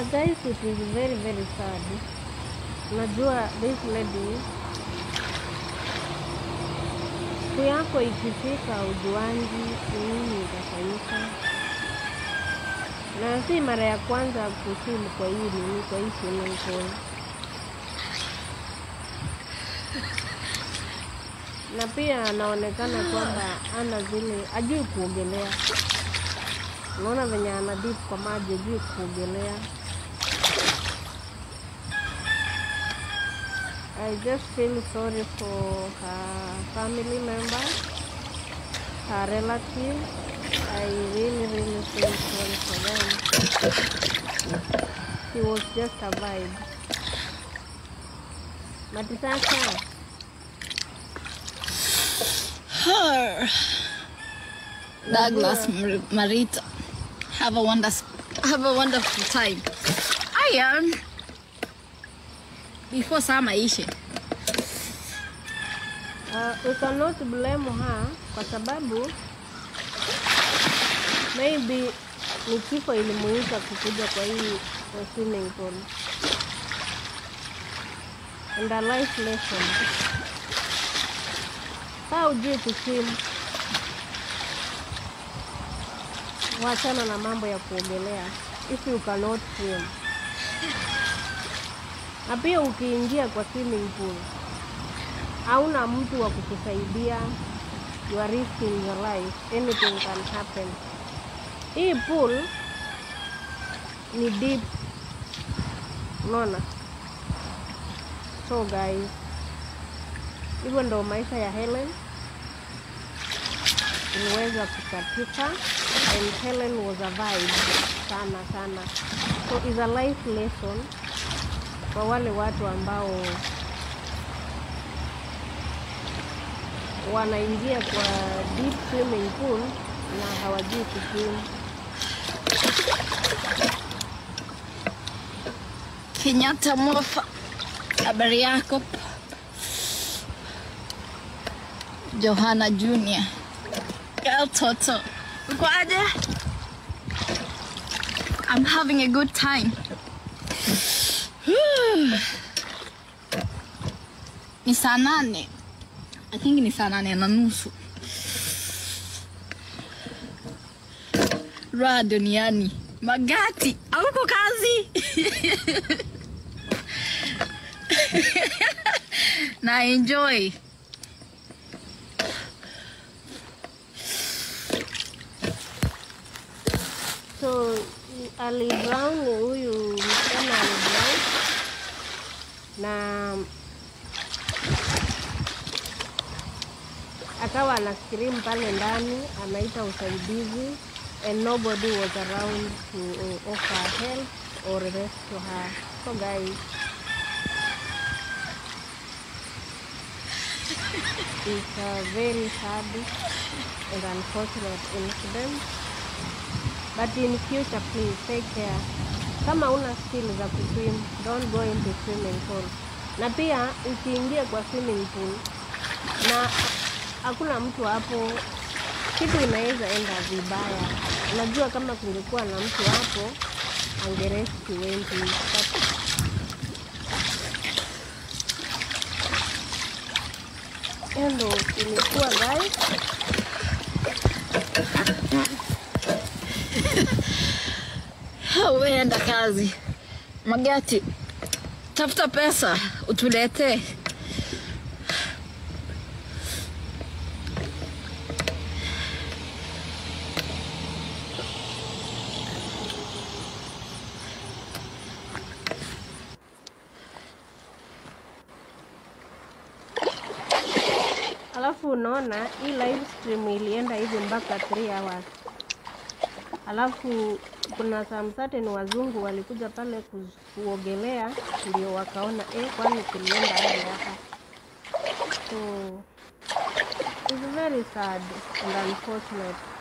guys, it is very very sad. Unajua this lady siku yako ikifika ujuangi nini itafanyika, na si mara ya kwanza kuswimu kwa hii nini, kwa hii swimming pool. na pia anaonekana kwamba ana zile ajui kuogelea. Unaona venye ana dip kwa maji, ajui kuogelea. I just feel sorry for her family members, her relatives. I really, really feel sorry for them. She was just a vibe. But sasa Douglas Mar- Marita. Have a wonderful, have a wonderful time. I am. Before summer ishe. Uh, we cannot blame her kwa sababu maybe ni kifo ilimuita kukuja kwa hii uh, swimming pool and a life lesson. Saa ujui kuswim, wachana na mambo ya kuogelea if you cannot swim. Na pia ukiingia kwa swimming pool hauna mtu wa kukusaidia, you are risking your life, anything can happen. Hii pool ni deep, unaona? So guys, hivyo ndo maisha ya Helen iliweza kukatika, and Helen was a vibe sana sana, so is a life lesson kwa wale watu ambao wanaingia kwa deep swimming pool na hawajui kuswim. Kenyatta Mofa. Habari yako? Johanna Junior. Girl Toto. Uko aje? I'm having a good time. ni saa nane. I think ni saa nane na nusu. Raha duniani. Magati, auko kazi? na enjoy. So Ali Brown huyu msichana Ali Brown na akawa ana scream pale ndani, anaita usaidizi and nobody was around to uh, offer help or rescue her. So guys, it's a very sad and unfortunate incident but in future please take care kama una skill za kuswim don't go into swimming pool na pia ukiingia kwa swimming pool na hakuna mtu hapo kitu inaweza enda vibaya unajua kama kungekuwa na mtu hapo angerescue wengi but hiyo ndo ilikuwa guys Uenda kazi. Magati, tafuta pesa utuletee. Alafu unaona hii live stream ilienda hivi mpaka 3 hours. Alafu kuna some certain wazungu walikuja pale ku- kuogelea, ndio wakaona eh, kwani tulienda hadi hapa. So it's very sad and unfortunate.